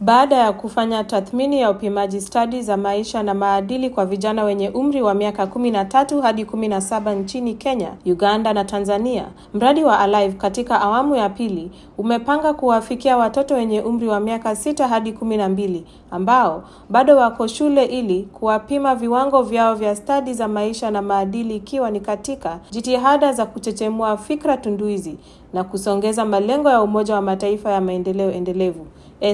baada ya kufanya tathmini ya upimaji stadi za maisha na maadili kwa vijana wenye umri wa miaka 13 hadi 17 nchini Kenya, Uganda na Tanzania. Mradi wa Alive katika awamu ya pili umepanga kuwafikia watoto wenye umri wa miaka sita hadi kumi na mbili ambao bado wako shule ili kuwapima viwango vyao vya stadi za maisha na maadili ikiwa ni katika jitihada za kuchechemua fikra tunduizi na kusongeza malengo ya Umoja wa Mataifa ya maendeleo endelevu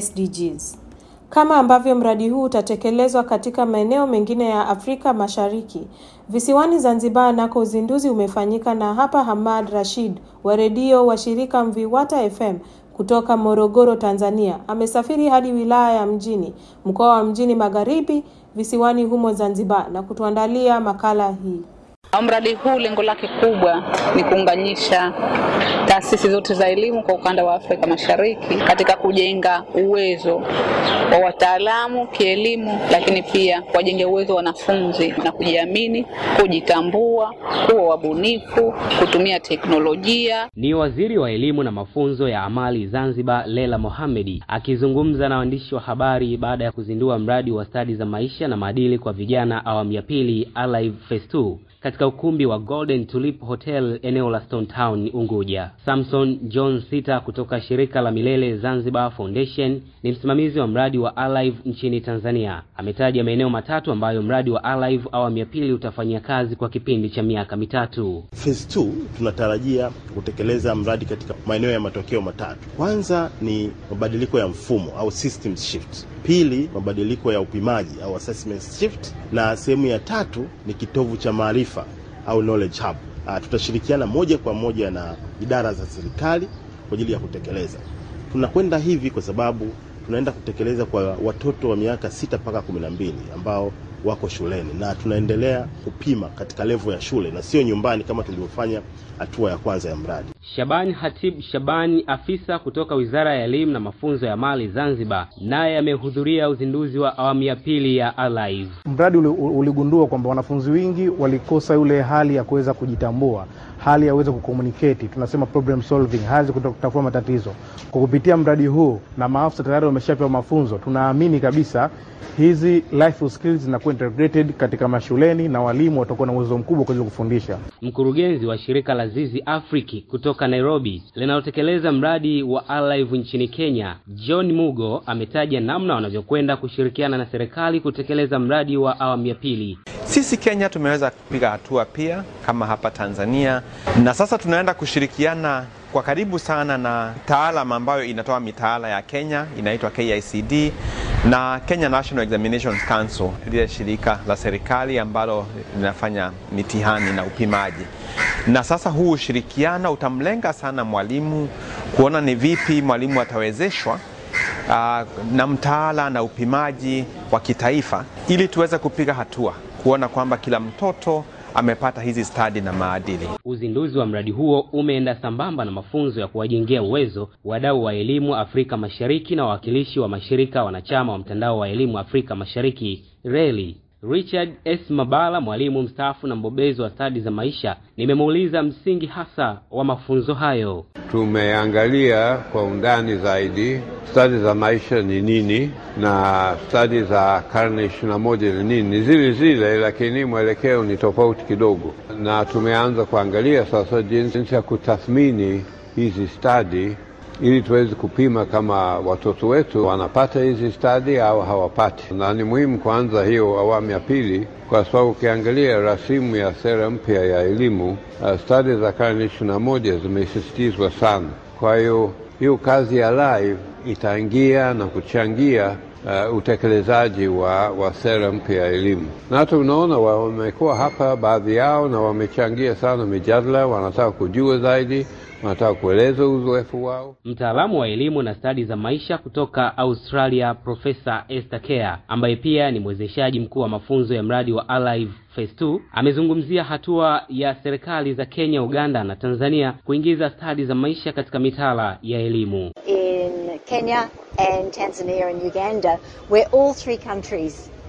SDGs. Kama ambavyo mradi huu utatekelezwa katika maeneo mengine ya Afrika Mashariki, visiwani Zanzibar nako uzinduzi umefanyika na hapa Hamad Rashid wa redio wa shirika Mviwata FM kutoka Morogoro, Tanzania, amesafiri hadi wilaya ya Mjini, mkoa wa Mjini Magharibi, visiwani humo Zanzibar na kutuandalia makala hii. Mradi huu lengo lake kubwa ni kuunganisha taasisi zote za elimu kwa ukanda wa Afrika Mashariki katika kujenga uwezo wa wataalamu kielimu, lakini pia kuwajengea uwezo wa wanafunzi na kujiamini, kujitambua, kuwa wabunifu, kutumia teknolojia. Ni waziri wa elimu na mafunzo ya amali Zanzibar, Lela Mohamedi akizungumza na waandishi wa habari baada ya kuzindua mradi wa stadi za maisha na maadili kwa vijana awamu ya pili Alive Phase 2 katika ukumbi wa Golden Tulip Hotel eneo la Stone Town Unguja. Samson John Sita kutoka shirika la Milele Zanzibar Foundation ni msimamizi wa mradi wa Alive nchini Tanzania. Ametaja maeneo matatu ambayo mradi wa Alive awamu ya pili utafanyia kazi kwa kipindi cha miaka mitatu. Phase 2 tunatarajia kutekeleza mradi katika maeneo ya matokeo matatu. Kwanza ni mabadiliko ya mfumo au systems shift. Pili, mabadiliko ya upimaji au assessment shift, na sehemu ya tatu ni kitovu cha maarifa au knowledge hub. Uh, tutashirikiana moja kwa moja na idara za serikali kwa ajili ya kutekeleza. Tunakwenda hivi kwa sababu tunaenda kutekeleza kwa watoto wa miaka sita mpaka kumi na mbili ambao wako shuleni na tunaendelea kupima katika levo ya shule na sio nyumbani kama tulivyofanya hatua ya kwanza ya mradi. Shabani Hatib Shabani, afisa kutoka Wizara ya Elimu na Mafunzo ya Mali Zanzibar, naye amehudhuria uzinduzi wa awamu ya pili ya Alive. Mradi uligundua kwamba wanafunzi wengi walikosa yule hali ya kuweza kujitambua, hali ya kuweza kucommunicate, tunasema problem solving, hali ya kutatua matatizo. Kwa kupitia mradi huu na maafisa tayari wameshapewa mafunzo, tunaamini kabisa hizi life skills zinakuwa integrated katika mashuleni na walimu watakuwa na uwezo mkubwa kwa kufundisha. Mkurugenzi wa shirika la Zizi Afriki kutoka Nairobi linalotekeleza mradi wa Alive nchini Kenya, John Mugo ametaja namna wanavyokwenda kushirikiana na serikali kutekeleza mradi wa awamu ya pili. Sisi Kenya tumeweza kupiga hatua pia kama hapa Tanzania, na sasa tunaenda kushirikiana kwa karibu sana na taalam ambayo inatoa mitaala ya Kenya inaitwa KICD na Kenya National Examinations Council, lile shirika la serikali ambalo linafanya mitihani na upimaji. Na sasa huu ushirikiano utamlenga sana mwalimu kuona ni vipi mwalimu atawezeshwa uh, na mtaala na upimaji wa kitaifa ili tuweze kupiga hatua kuona kwamba kila mtoto amepata hizi stadi na maadili. Uzinduzi wa mradi huo umeenda sambamba na mafunzo ya kuwajengea uwezo wadau wa elimu Afrika Mashariki na wawakilishi wa mashirika wanachama wa mtandao wa elimu Afrika Mashariki RELI. Richard S. Mabala, mwalimu mstaafu na mbobezi wa stadi za maisha, nimemuuliza msingi hasa wa mafunzo hayo. Tumeangalia kwa undani zaidi stadi za maisha ni nini na stadi za karne ishirini na moja ni nini. Ni zile zile, lakini mwelekeo ni tofauti kidogo, na tumeanza kuangalia sasa jinsi ya kutathmini hizi stadi ili tuweze kupima kama watoto wetu wanapata hizi stadi au hawapati. Na ni muhimu kuanza hiyo awamu ya pili, kwa sababu ukiangalia rasimu ya sera mpya ya elimu uh, stadi za karne ishirini na moja zimesisitizwa sana. Kwa hiyo hiyo kazi ya live itaingia na kuchangia uh, utekelezaji wa, wa sera mpya ya elimu, na hata unaona wamekuwa hapa baadhi yao na wamechangia sana mijadala, wanataka kujua zaidi wanataka kueleza uzoefu wao. Mtaalamu wa elimu na stadi za maisha kutoka Australia, Profesa Esther Kea, ambaye pia ni mwezeshaji mkuu wa mafunzo ya mradi wa Alive Phase 2, amezungumzia hatua ya serikali za Kenya, Uganda na Tanzania kuingiza stadi za maisha katika mitaala ya elimu. In Kenya and Tanzania and Uganda, where all three countries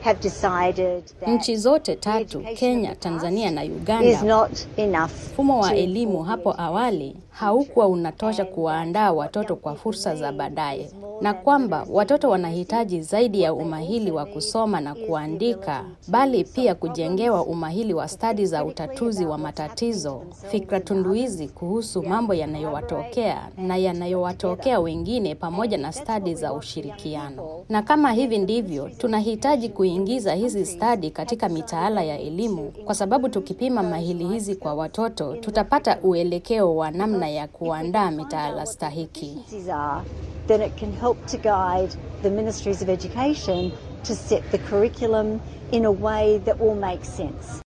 have decided that Nchi zote tatu, Kenya, Tanzania na Uganda, is not enough. mfumo wa elimu hapo awali haukuwa unatosha kuwaandaa watoto kwa fursa za baadaye, na kwamba watoto wanahitaji zaidi ya umahili wa kusoma na kuandika, bali pia kujengewa umahili wa stadi za utatuzi wa matatizo, fikra tunduizi kuhusu mambo yanayowatokea na yanayowatokea wengine, pamoja na stadi za ushirikiano. Na kama hivi ndivyo, tunahitaji kuingiza hizi stadi katika mitaala ya elimu, kwa sababu tukipima mahili hizi kwa watoto, tutapata uelekeo wa namna ya kuandaa mitaala stahiki. These are, then it can help to guide the ministries of education to set the curriculum in a way that will make sense.